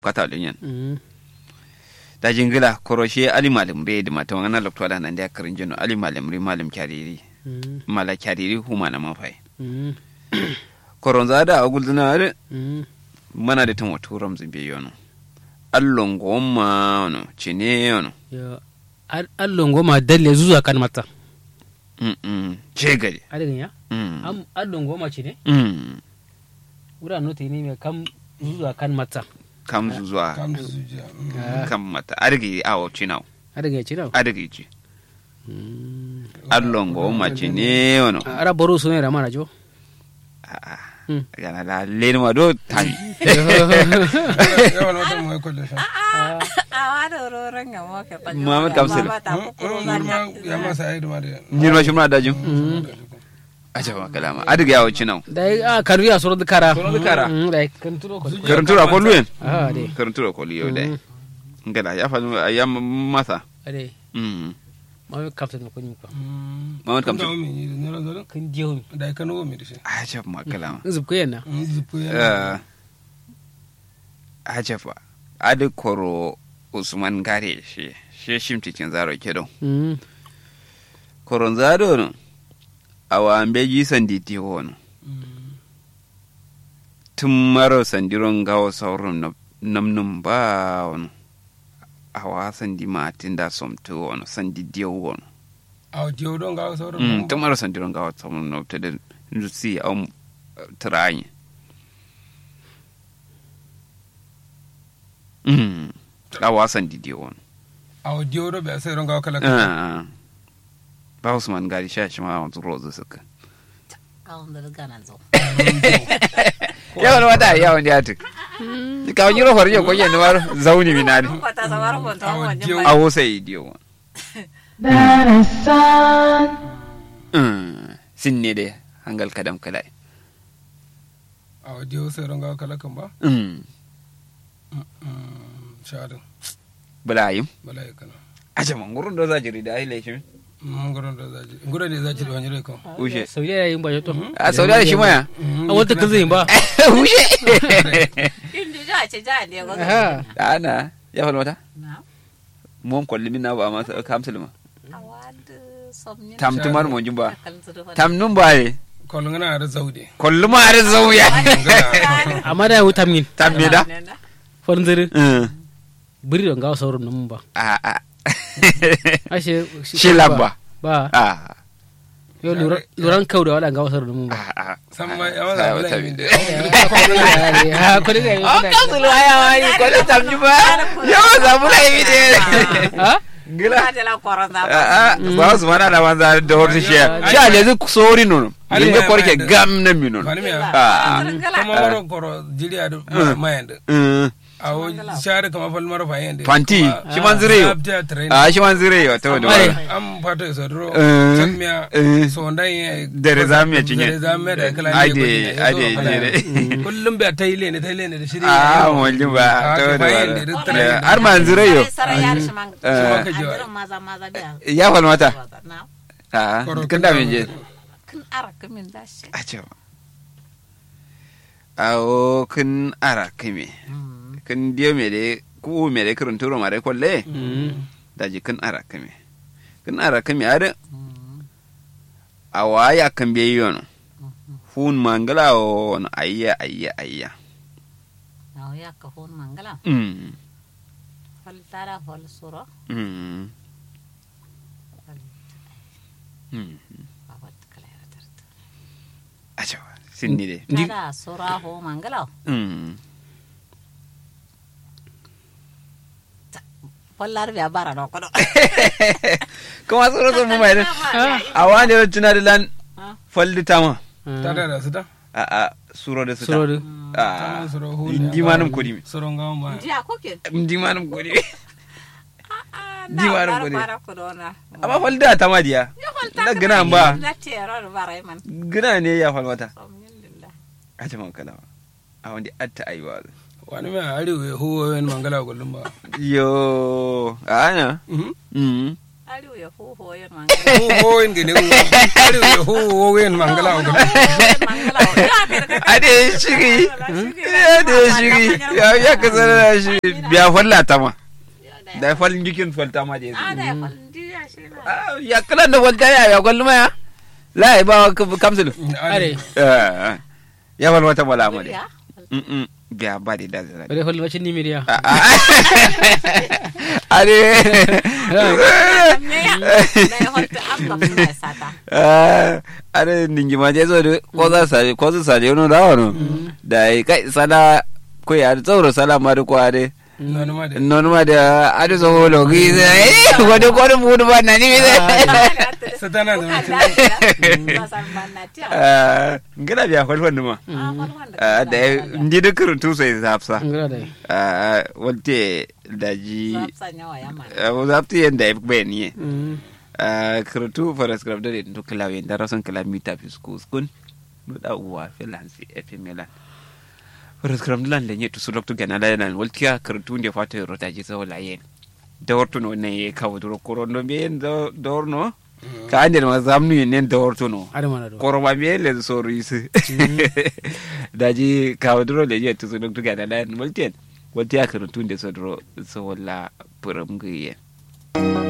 kata linyan Mm. da jingila koroshe ali malim be da mata wana lokto da nan da karin jino ali malim ri malim kyariri Mm. mala kyariri huma na mafai Mm. koronza da agul dina are Mm. mana da tamo turam zimbe yono allon goma no cine yono Yo, al- allon goma dalle zuwa kan mata mm mm ce gari adadin ya mm am allon goma ce ne mm wura nota ne mai kam zuwa kan mata kam zuwa kam su zuciya Ah, kam mata adigi awo cinau adadin ya ce da adigi ji allon goma cine yono ara baro su ne da mana jo a'a Mm. gana la lenwa do tami yawan wata mai kwalle sha awa da roron ga mo ke panyo Muhammad Kamsil. ta ko ko ma ya masa ayi da ma da nyirma shumna dajum aja ma kalama adigi awo cinau da ya a kanu ya soro kara Soro da kara. Mm, da ya kan turo ko karantura ko luyen ah de karantura ko liyo dai Mm. ngala ya fa ya masa ade mm ma kapta ko ni ko Muhammad Kamsil. da mi ni ne ran kan diyo mi da kan wo mi da shi aja ma kalama zub ko yana zipu ya Eh, aja fa adi koro usman gare shi shi shimti cin zaro kedo Mm. koron zado no awa ambe ji sandi ti wono tun maro sandiron gawo sauran na- namnum ba wono awa sandi matin da somtu wono sandi diyo wono a diyo don ga sauran Mm, tun maro sandiron gawo sauran na ta da nutsi a tirayi Mm, awa sandi diyo wono a diyo do ba sai ron ga kala Ah, ba usman gari sha shi ma wanzu rozu suka kawon da ga nan zo yawan wata yawan ya tuk ka wani rofar yau ko yana war zauni minani ko ta samar ko ta Awa, mo diyo. ni a wosa idiyo sin ne dai hangal kadam kalai a diyo sai ron ga kala kan ba shadin bulayim bala ya kana aja man gurun da zajiri da ai laifin mun gurin da zaji gurin da zaji da wani rai kan ushe saudiya yin ba to a saudi da shi maya a wata kan zai ba ushe indi ja ce ja ne go aha ana ya fa mata na mon kolli min na ba ma kamsul ma awa da somni tam tumar mon jumba kan su da tam nun bare kolon ngana da zaude kollu ma har zauya amma da wuta min tam me da farin zire Mm. biri don gawa sauran nan ba a a ashe shi lamba ba a yo luran kau da wala gawa sauran nan ba a a san ma ya wala Sai bala wata min da ha ko daga Oh, kamsul waya wani ko da tam jumba yawa zamu laifi ne ha gila ka de la korona Ah, ah, ba su mana da wanza da horta shi shi a lezu sori nono Ali yanzu ya korke mayar da- gam na mi nono bani me Ah, kama waro koro jiriya da mayan da mm, a wo share kama fal mara fayen da fanti shi man zire yo abta train a shi man zire yo ta wani Ai. wani am fato so dro Eh, chammiya eh. so ndan Dere za mu ya cinye. dere za mu ya da kala Ade, ade, jere. kullum ba ta yi ne ta yi ne da shiri a wani ba Ah, ta wani ka fayin wani da duk Eh, har man zire yo sara yar shi man Eh. ka ji wa. adirin maza maza biya ya fal mata na a Koro kan da min je kin ara kimin da shi a ce ba awo kun ara kime kun diyo me de ku me de kurun turo mare kolle da ji kun ara kime kun ara kime ada awa ya kan be yono hun mangala o no ayya ayya ayya na ya ka hon mangala mm fal tara fal suro mm fal mm babat kala ya tarta acha sinni de tara suro ho mangala mm fallar biya bara do kodo kuma suro so mu mai de awa ne tuna de lan Ah. falli tama ta da da su da a a suro de su suro da a suro hu indi manum kodi mi suro ngam ba jiya koke indi manum kodi Di di bara bara kodi. bara kodo na amma falli da tama diya na gina ba na tero bara man gina ne ya falmata alhamdulillah acha man kala a wanda atta aiwa wani mai arewa ya huwa wani mangala kullum ba yo ana Mhm. mm Aliu ya hu ho yin mangala. hu ho in gene hu ari ya hu ho wen mangala on gane ade shigi ade shigi ya ya ka zara shi biya falla ta ma da fallin jikin falta ma da Ada yasu ya falin jiya shi na. Ah, ya kala da falta ya ya kwallu ma ya la ya ba kamsul are ya fal wata bala ma Ya. de mm biya ba de da zara bare hol wacin ni miriya ade Me ya. Da ya falta abba suna ya sata. ade ningi ma je zo de ko za sa ko za sa je no da wono da ai kai sala ko ya tsoro sala ma de ko ade nanu ma de non ma da ade so holo gi eh wode ko de mudu ba nani mi satana da mutum Ah, ngila biya fal fannu ma Ah, da ndi de kuruntu sai zapsa ngara dai Ah, walte daji abu zapti yanda ya bai ni kuruntu faras grab da to klawe da rasan kilamita fi skus kun no da uwa filansi efe melan faras grab lan da ne to su dokto gana da nan waltiya kuruntu ne fata rota ji so la yen da warto no ne kawo duro korondo be da dorno ka ande ma zamnu ne da warto no are mana do koroma miele so risi daji kawadro le yetu so dok tuga da multien wati akaru tunde so dro so wala puram guye